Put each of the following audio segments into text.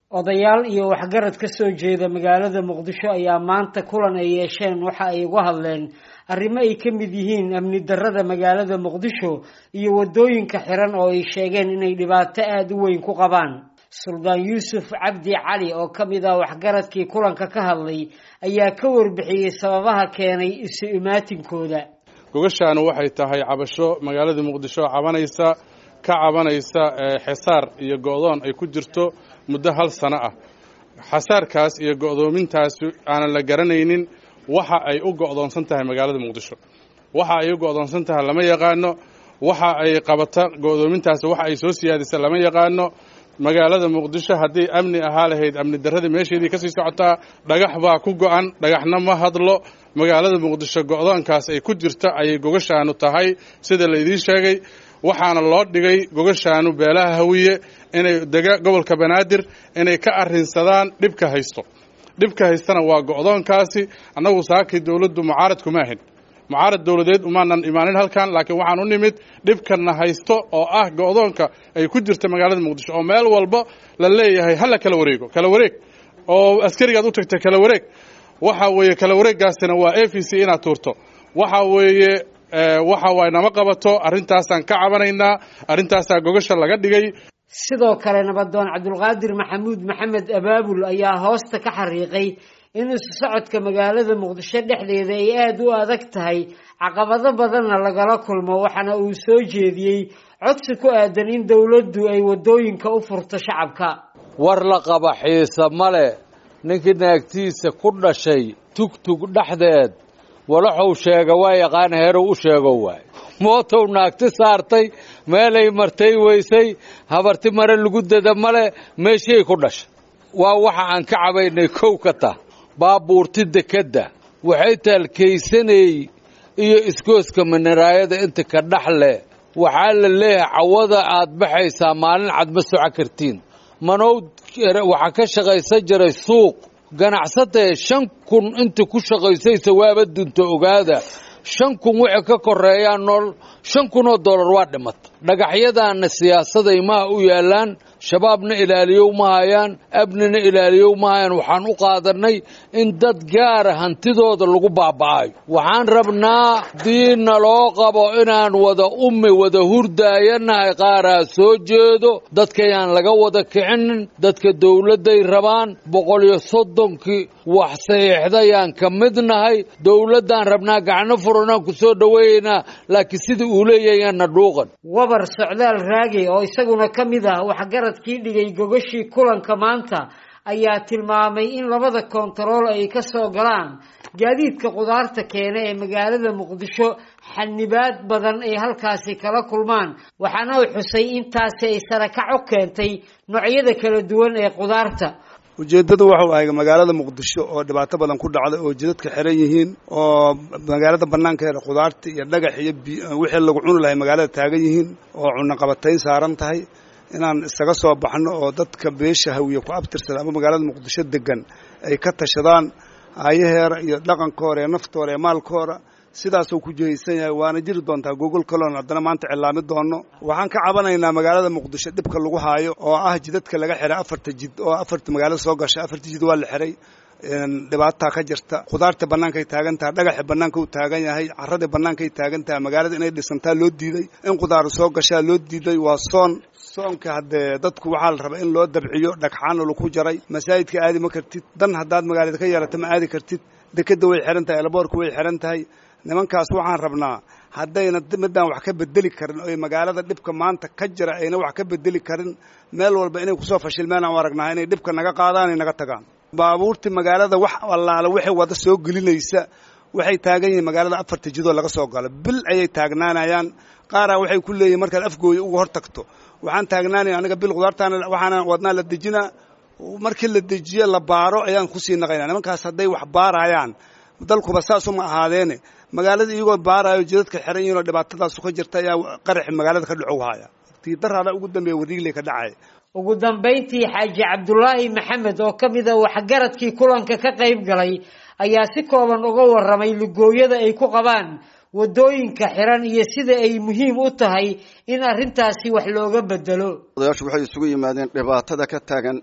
odayaal iyo waxgarad ka soo jeeda magaalada muqdisho ayaa maanta kulan ay yeesheen waxa ay uga hadleen arrimo ay ka mid yihiin amni darrada magaalada muqdisho iyo waddooyinka xiran oo ay sheegeen inay dhibaato aada u weyn ku qabaan suldaan yuusuf cabdi cali oo ka mid ah waxgaradkii kulanka ka hadlay ayaa ka warbixiyey sababaha keenay isu imaatinkooda gogashaanu waxay tahay cabasho magaalada muqdisho cabanaysa ka cabanaysa xesaar iyo go'doon ay ku jirto muddo hal sano ah xasaarkaas iyo go'doomintaas aanan la garanaynin waxa ay u go'doonsan tahay magaalada muqdisho waxa ay u go'doonsan tahay lama yaqaano waxa ay qabata go'doomintaas waxa ay soo siyaadisa lama yaqaano magaalada muqdisho haddii amni ahaa lahayd amni darradii meesheedii kasii socotaa dhagax baa ku go'an dhagaxna ma hadlo magaalada muqdisho go'doonkaas ay ku jirta ayay gogashaanu tahay sida laydiin sheegay waxaana loo dhigay gogashaanu beelaha hawiye inay dega gobolka banaadir inay ka arrinsadaan dhibka haysto dhibka haystana waa go'doonkaasi annagu saakii dowladdu mucaarad kuma ahin mucaarad dowladeed umaanan imaanin halkan laakiin waxaan u nimid dhibkana haysto oo ah go'doonka ay ku jirta magaalada muqdisho oo meel walba la leeyahay hala kala wareego kala wareeg oo askarigaad u tagta kala wareeg waxa weeye kala wareeggaasina waa a v c inaad tuurto waxa weeye waxa waay nama qabato arrintaasaan ka cabanaynaa arrintaasaa gogasha laga dhigay sidoo kale nabadoon cabdulqaadir maxamuud maxamed abaabul ayaa hoosta ka xariiqay in isu socodka magaalada muqdisho dhexdeeda ay aada u adag tahay caqabado badanna lagala kulmo waxaana uu soo jeediyey codsi ku aadan in dowladdu ay waddooyinka u furto shacabka war la qaba xiise male ninkii naagtiisa ku dhashay tugtug dhexdeed walaxuu sheega waa yaqaan heerow u sheego waay mootow naagti saartay meelay martay weysay habarti mare lagu dada male meeshiay ku dhashay waa waxa aan ka cabaynay kow ka tah baabuurti dekedda waxay taalkaysanay iyo iskooska miniraayada inta ka dhexle waxaa la leeyahay cawada aad baxaysaa maalin cad ma soco kartiin manow waxaa ka shaqaysan jiray suuq ganacsatee shan kun inta ku shaqaysaysa waaba dunta ogaada shan kun wixii ka koreeyaa nool shan kun oo dollar waa dhimata dhagaxyadaana siyaasaday maha u yaallaan shabaabna ilaaliyow ma hayaan abnina ilaaliyow ma hayaan waxaan u qaadanay in dad gaara hantidooda lagu baaba'ayo waxaan rabnaa diinna loo qabo inaan wada ummi wada hurdaayanahay qaaraa soo jeedo dadkayaan laga wada kicinin dadka dowladday rabaan boqol iyo soddonkii wax saxiixdayaan ka mid nahay dowladdaan rabnaa gacno furanaan ku soo dhoweeyeynaa laakiin sida uu leeyahayaanna dhuuqan wabar socdaal raage oo isaguna ka mid ah waxgaradkii dhigay gogashii kulanka maanta ayaa tilmaamay in labada koontarool ay ka soo galaan gaadiidka qudaarta keena ee magaalada muqdisho xanibaad badan ay halkaasi kala kulmaan waxaana uu xusay intaasi ay sarakac u keentay noocyada kala duwan ee qudaarta ujeeddadu waxau ahay magaalada muqdisho oo dhibaato badan ku dhacday oo jidadka xiran yihiin oo magaalada bannaankeeda khudaarta iyo dhagax iyo wixii lagu cuni lahay magaalada taagan yihiin oo cunaqabatayn saaran tahay inaan isaga soo baxno oo dadka beesha hawiye ku abtirsada ama magaalada muqdisho degan ay ka tashadaan aayaheera iyo dhaqankooda ee naftooda ee maalkooda sidaasuu ku jihaysan yahay waana jiri doontaa gogol kaloon haddana maanta cilaami doono waxaan ka cabanaynaa magaalada muqdisho dhibka lagu haayo oo ah jidadka laga xiray afarta jid oo afarta magaalada soo gashay afarta jid waa la xiray dhibaataa ka jirta khudaarta bannaankay taagan tahay dhagaxa bannaanka u taagan yahay carradii bannaankay taagan tahay magaalada inay dhisantaa loo diiday in khudaaru soo gashaa loo diiday waa soon soonka haddee dadku waxaa la rabaa in loo dabciyo dhagxaana lagu jaray masaajidka aadi ma kartid dan haddaad magaalada ka yeelata ma aadi kartid dekedda way xihan tahay elaboorka way xihan tahay nimankaas waxaan rabnaa haddayna midaan wax ka bedeli karin oy magaalada dhibka maanta ka jira ayna wax ka bedeli karin meel walba inay kusoo fashilmeen aan u aragnaa inay dhibka naga qaadaan ay naga tagaan baabuurtii magaalada wax allaala waxay wada soo gelinaysa waxay taagan yihiin magaalada afarta jidoo laga soo galo bil ayay taagnaanayaan qaaraa waxay ku leeyihin markaad afgooya uga hor tagto waxaan taagnaanaya aniga bil khudaartaana waxaana wadnaa la dejinaa markii la dejiyo la baaro ayaan kusii naqaynaa nimankaas hadday wax baarayaan dalkuba saasuma ahaadeene magaalada iyagoo baaraayo jidadka xiran yihiin oo dhibaatadaasu ka jirta ayaa qaraxi magaalada ka dhacow haya tii daraada ugu dambeeya wariigley ka dhacay ugu dambayntii xaaji cabdulaahi maxamed oo ka mid a waxgaradkii kulanka ka qayb galay ayaa si kooban uga warramay lugooyada ay ku qabaan waddooyinka xiran iyo sida ay muhiim u tahay in arrintaasi wax looga bedelo odayaashu waxay isugu yimaadeen dhibaatada ka taagan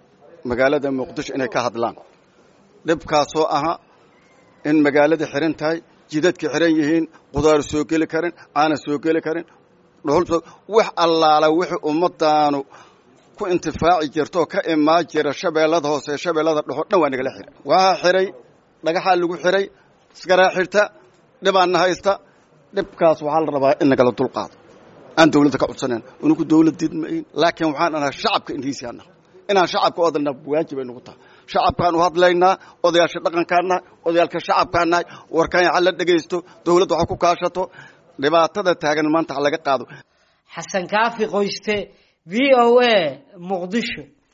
magaalada muqdisho inay ka hadlaan dhibkaasoo ahaa in magaalada xiran tahay jidadka xiran yihiin qudaar soo geli karin aana soo geli karin dhuhul wax allaala wixii ummadaanu ku intifaaci jirtaoo ka imaan jira shabeellada hoose shabeellada dhexo dhan waa nagala xiray waxaa xiray dhagaxaa lagu xiray iskaraa xirta dhibaanna haysta dhibkaas waxaa la rabaa in nagala dulqaado aan dawladda ka codsanayn unugu dawlad didmayn laakiin waxaan anaha shacabka indhiisiana inaan shacabka u hadalnaa waajib ay nagu tahay shacabkaan u hadlaynaa odayaasha dhaqankaanahay odayaalka shacabkaanahay warkaan ha la dhegaysto dawladda waxa ku kaashato dhibaatada taagan maanta ha laga qaado xasan kaafi qoyste v o a muqdisho